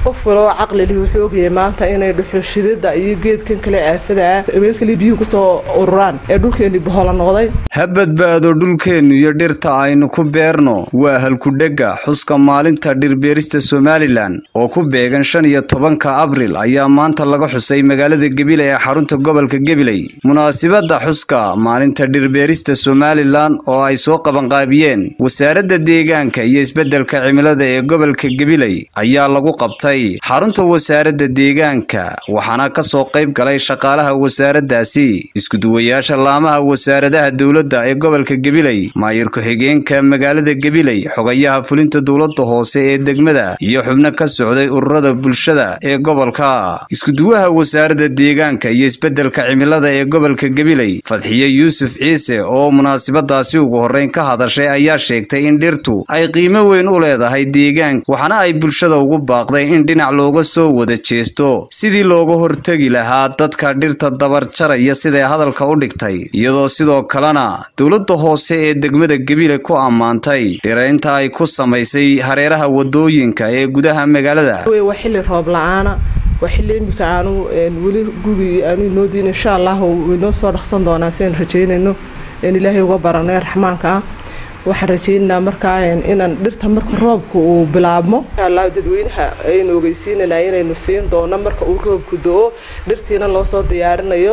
qof waloo caqlilih wuxuu ogayay maanta inay dhuxulshidida iyo geedkan kale aafada meel kale biyuhu kusoo ururaan ee dhulkeennii bohola noqday ha badbaado dhulkeennu iyo dhirta aynu ku beerno waa halkudhega xuska maalinta dhirbeerista somalilan oo ku beegan shan iyo tobanka abril ayaa maanta laga xusay magaalada gabiley ee xarunta gobolka gabiley munaasibadda xuska maalinta dhirbeerista somalilan oo ay soo qabanqaabiyeen wasaaradda deegaanka iyo isbeddelka cimilada ee gobolka gabiley ayaa lagu qabtay xarunta wasaaradda deegaanka waxaana ka soo qayb galay shaqaalaha wasaaraddaasi iskuduwayaasha laamaha wasaaradaha dowladda ee gobolka gabiley maayir ku-xigeenka magaalada gabiley xogayaha fulinta dowladda hoose ee degmada iyo xubno ka socday ururada bulshada ee gobolka iskuduwaha wasaaradda deegaanka iyo isbeddelka cimilada ee gobolka gabiley fadxiye yuusuf ciise oo munaasibadaasi ugu horreyn ka hadashay ayaa sheegtay in dhirtu ay qiimo weyn u leedahay deegaanka waxaana ay bulshada ugu baaqday in dhinac looga soo wada jeesto sidii looga hortegi lahaa dadka dhirta dabarjaraya siday hadalka u dhigtay iyadoo sidoo kalena dowladda hoose ee degmada gabiley ku ammaantay dhiraynta ay ku samaysay hareeraha wadooyinka ee gudaha magaalada waa xilli roob la-aana waa xilli imika aanu weli gugii aanu inoo diin insha allah waynoo soo dhaqsan doonaa si aynu rajeynayno in ilaahay uga baranay raxmaanka ah waxaan rajeynaynaa markaa inaan dhirta marka roobka uu bilaabmo inshaalla dadweynaha aynu ogeysiinanaa inaynu siin doono marka uu roobku do-o dhirtiina loo soo diyaarinayo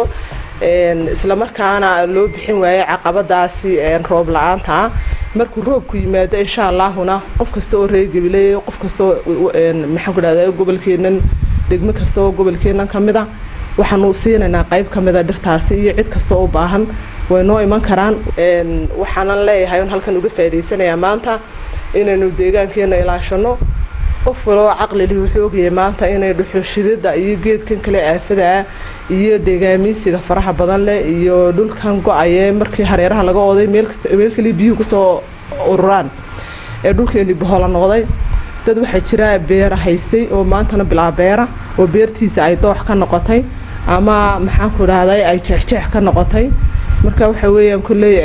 islamarkaana loo bixin waayay caqabadaasi roob la-aanta ah markuu roobku yimaado insha allaahuna qof kasta oo reergabiley qof kasta maxaan ku dhahda gobolkeenan degmo kasta oo gobolkeenan ka mid a waxaanu siinaynaa qayb ka mida dhirtaasi iyo cid kasta oo u baahan way noo iman karaan waxaanan leeyahay on halkan uga faa'idaysanayaa maanta inaynu deegaankeena ilaashano qof waloo caqlilih wuxuu ogayay maanta inay dhuxulshidida iyo geedkan kale aafada ah iyo deegaamiisiga faraha badan leh iyo dhulkan go-aye markii hareeraha laga oday meel kale biyuhu kusoo ururaan ee dhulkeennii bohola noqday dad waxaa jira beera haystay oo maantana bilaa beera oo beertiisa ay doox ka noqotay ama maxaanku dhahday ay jeexjeex ka noqotay marka waxa weeyaan kolley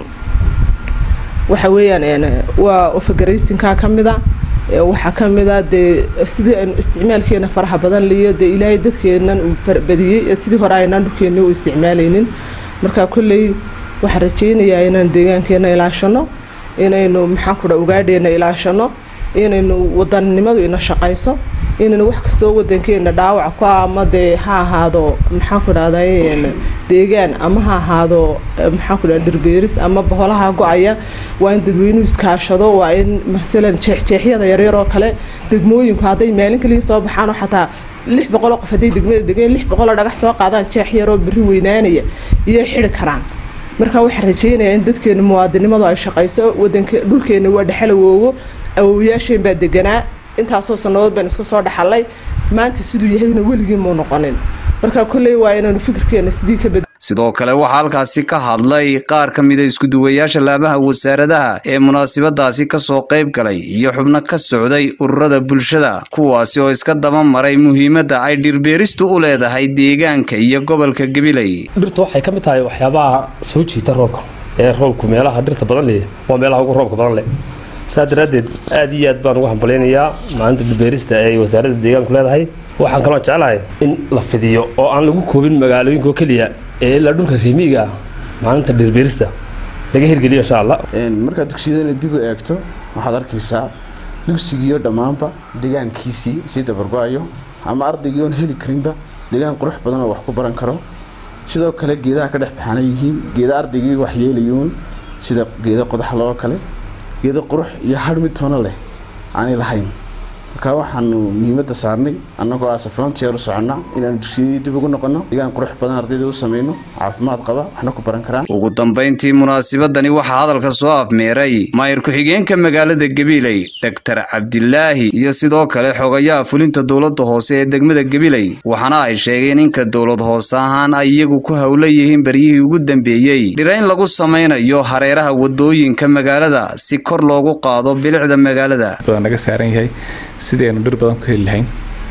waxa weeyaan waa ofagaraysinkaa ka mida waxaa ka mida dee sidii aynu isticmaalkeena faraha badan liyo dee ilaahay dadkeenan uu farbadiyey sidii hore aynaan dhulkeeni u isticmaalaynin marka kolley waxaan rajeynayaa inaan deegaankeena ilaashano inaynu maxaanku dha ugaadheena ilaashano inaynu wadannimadu ina shaqayso inaynu wax kastoo wadankeena dhaawac ku ama dee ha ahaado maxaanku dhahday deegaan ama ha ahaado maxaanku dhaha dhirbeeris ama boholaha go-aya waa in dadweynuhu iskaashado waa in masalan jeexjeexyada yaryar oo kale degmooyinku hadday maalin kaliya soo baxaanoo xataa lix boqoloo qof hadday degmada degeen lix boqoloo dhagax soo qaadaan jeex yaroo berri weynaanaya iyay xidi karaan marka waxaan rajeynayaa in dadkeena muwaadinimadu ay shaqayso wadanka dhulkeena waa dhexalawoogo awowayaasheen baa deganaa intaasoo sannadood baan iska soo dhaxalay maanta siduu yahayna weligii muu noqonin marka kolley waa inaanu fikirkeena sidii ka bad sidoo kale waxaa halkaasi ka hadlay qaar ka mida iskuduwayaasha laamaha wasaaradaha ee munaasibadaasi ka soo qayb galay iyo xubno ka socday ururada bulshada kuwaasi oo iska daba maray muhiimadda ay dhirbeeristu u leedahay deegaanka iyo gobolka gabiley dhirtu waxay ka mid tahay waxyaabaha soo jiita roobka ee roobku meelaha dhirta badan leh waa meelaha ugu roobka badan leh saa daraaddeed aad iyo aad baan ugu hambalaynayaa maalinta dhirbeerista ay wasaaradda deegaanku leedahay waxaan kaloo jeclahay in la fidiyo oo aan lagu koobin magaalooyinkaoo keliya ee ilaa dhulka reemiiga ah maalinta dhirbeerista laga hirgeliyo insha allah markaad dugsiyadana dib u eegto waxaad arkaysaa dugsigiiyo dhammaanba deegaankiisii sii dabargo-ayo ama ardaygii oon heli karinba deegaan qurux badan oo wax ku baran karo sidoo kale geedaha ka dhex baxaana yihiin geeda ardaygii wax yeelayuun sida geeda qodaxla oo kale geeda qurux iyo har mid toona leh aanay lahayn marka waxaanu muhiimadda saarnay annagoo aase frontier u soconnaa inaanu dugsiyadii dib ugu noqonno deegaan qurux badan ardayda u samayno caafimaad qaba waxna ku baran karaan ugu dambayntii munaasibadani waxaa hadalka soo afmeeray maayir ku-xigeenka magaalada gabiley dhaktar cabdilaahi iyo sidoo kale xogayaha fulinta dowladda hoose ee degmada gabiley waxaana ay sheegeen inka dowlad hoose ahaan ay iyagu ku howla yihiin baryihii ugu dambeeyey dhirayn lagu samaynayo hareeraha wadooyinka magaalada si kor loogu qaado bilicda magaalada naga saaran yahay sidii aynu dhir badan ku heli lahayn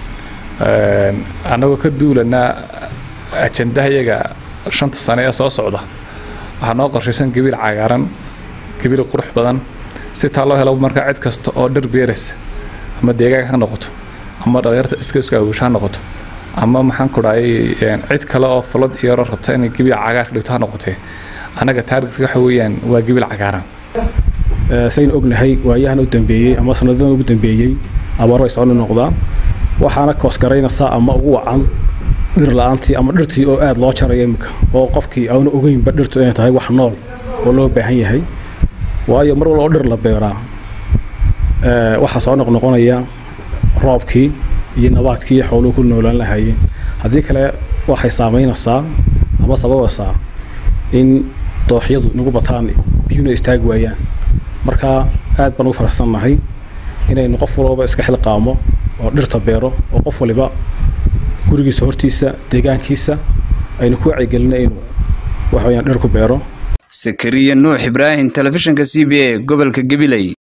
annagoo ka duulanaa ajandaha iyaga shanta sane ee soo socda waxaa noo qorshaysan gabiil cagaaran gabiil qurux badan si taa loo helo markaa cid kasta oo dhir beeraysa ama deegaanka ka noqoto ama dhalinyarta iska isku awoosha ha noqoto ama maxaan ku dhahay cid kale oo volunteer oo rabta inay gebiil cagaarka dhigto ha noqotee annaga taargetka waxa weeyaan waa gebiil cagaaran saynu ognahay waayahan u dambeeyey ama sanadadan ugu dambeeyey abaar way soconi noqdaan waxaana koosgaraynaysaa ama ugu wacan dhir la-aantii ama dhirtii oo aada loo jaraya iminka oo qofkii aanu ogeynba dhirtu inay tahay wax nool oo loo baahan yahay waayo mar walba oo dhir la beeraa waxaa soo noqnoqonaya roobkii iyo nabaadkii iyo xooluhu ku noolaan lahaayeen haddii kale waxay saamaynaysaa ama sababaysaa in dooxyadu nagu bataan biyuna istaagi waayaan marka aad baan ugu faraxsannahay inaynu qof walbaba iska xilqaamo oo dhirta beero oo qof waliba gurigiisa hortiisa deegaankiisa aynu ku wacyigelina inuu waxaweyaan dhir ku beero sakariya nuux ibraahim telefishinka c b a gobolka gabiley